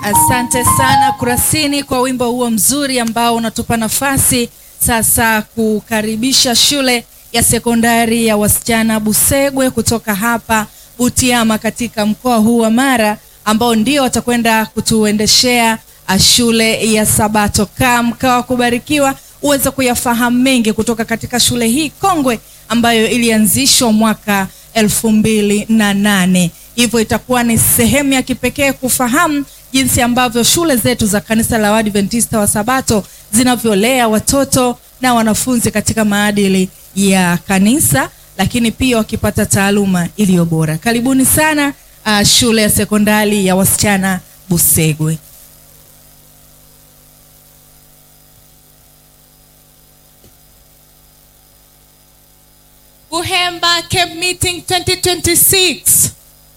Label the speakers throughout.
Speaker 1: Asante sana Kurasini kwa wimbo huo mzuri ambao unatupa nafasi sasa kukaribisha shule ya sekondari ya wasichana Busegwe kutoka hapa Butiama katika mkoa huu wa Mara ambao ndio watakwenda kutuendeshea ah, shule ya Sabato. Kaa mkawa kubarikiwa uweze kuyafahamu mengi kutoka katika shule hii kongwe ambayo ilianzishwa mwaka elfu mbili na nane. Hivyo itakuwa ni sehemu ya kipekee kufahamu jinsi ambavyo shule zetu za kanisa la Waadventista wa Sabato zinavyolea watoto na wanafunzi katika maadili ya kanisa, lakini pia wakipata taaluma iliyo bora. Karibuni sana uh, shule ya sekondari ya wasichana Busegwe.
Speaker 2: Buhemba Camp Meeting 2026.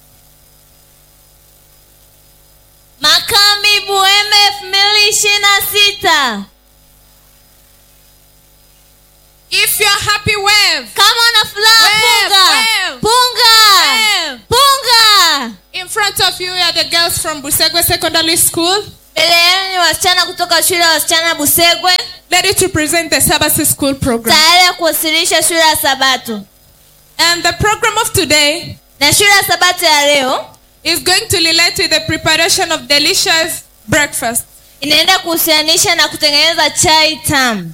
Speaker 3: Makambi Buhemba elfu mbili ishirini na sita.
Speaker 2: If you're happy, wave.
Speaker 3: Kama una furaha
Speaker 2: Wave,
Speaker 3: punga,
Speaker 2: wave.
Speaker 3: punga,
Speaker 2: Wave.
Speaker 3: punga.
Speaker 2: In front of you are the girls from Busegwe Secondary School,
Speaker 3: Mbele yenu ni wasichana kutoka shule ya wasichana Busegwe,
Speaker 2: ready to present the Sabbath School program.
Speaker 3: tayari ya kuwasilisha shule ya Sabato.
Speaker 2: And the program of today
Speaker 3: Na shule ya Sabato ya leo
Speaker 2: is going to relate with the preparation of delicious breakfast.
Speaker 3: inaenda kuhusianisha na kutengeneza chai tamu.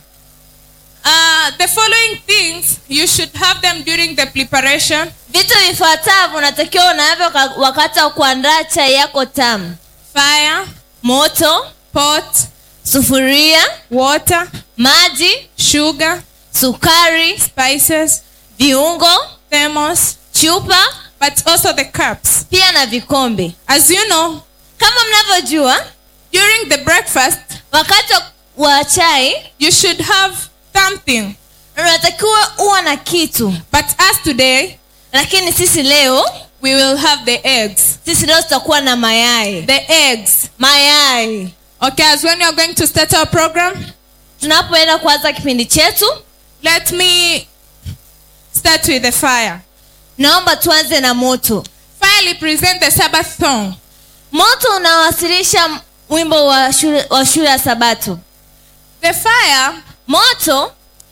Speaker 2: Uh, the following things you should have them during the preparation
Speaker 3: Vitu vifuatavyo unatakiwa unavyo ka- wakati wa kuandaa chai yako tamu:
Speaker 2: fire,
Speaker 3: moto,
Speaker 2: pot,
Speaker 3: sufuria,
Speaker 2: water,
Speaker 3: maji,
Speaker 2: sugar,
Speaker 3: sukari,
Speaker 2: spices,
Speaker 3: viungo,
Speaker 2: thermos,
Speaker 3: chupa,
Speaker 2: but also the cups.
Speaker 3: pia na vikombe.
Speaker 2: As you know,
Speaker 3: Kama mnavyojua,
Speaker 2: during the breakfast,
Speaker 3: wakati wa- wa chai
Speaker 2: you should have something.
Speaker 3: unatakiwa uwa na kitu,
Speaker 2: But as today,
Speaker 3: lakini sisi leo
Speaker 2: we will have the eggs.
Speaker 3: sisi leo tutakuwa na mayai.
Speaker 2: The eggs.
Speaker 3: Mayai
Speaker 2: Okay, as when you're going to start our program,
Speaker 3: tunapoenda kuanza kipindi chetu,
Speaker 2: let me start with the fire.
Speaker 3: naomba tuanze na moto.
Speaker 2: Fire represents the Sabbath song.
Speaker 3: Moto unawasilisha wimbo wa shule, wa shule ya Sabato.
Speaker 2: The fire,
Speaker 3: Moto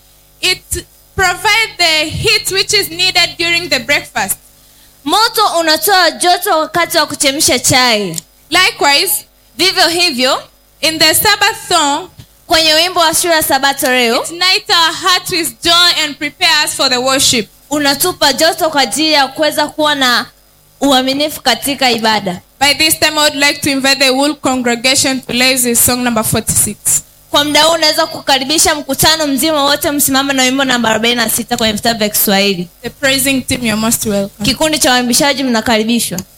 Speaker 2: it provides the heat which is needed during the breakfast.
Speaker 3: moto unatoa joto wakati wa kuchemsha chai.
Speaker 2: Likewise,
Speaker 3: Vivyo hivyo
Speaker 2: in the Sabbath song,
Speaker 3: kwenye wimbo wa shule ya Sabato leo
Speaker 2: it unites our heart with joy and prepare us for the worship.
Speaker 3: unatupa joto kwa ajili ya kuweza kuwa na uaminifu katika ibada.
Speaker 2: By this time, I would like to invite the whole congregation to raise this song number 46.
Speaker 3: Kwa muda huu unaweza kukaribisha mkutano mzima wote msimame na wimbo namba 46 kwenye vitabu vya Kiswahili.
Speaker 2: The praising team, you're most welcome.
Speaker 3: Kikundi cha waimbishaji mnakaribishwa.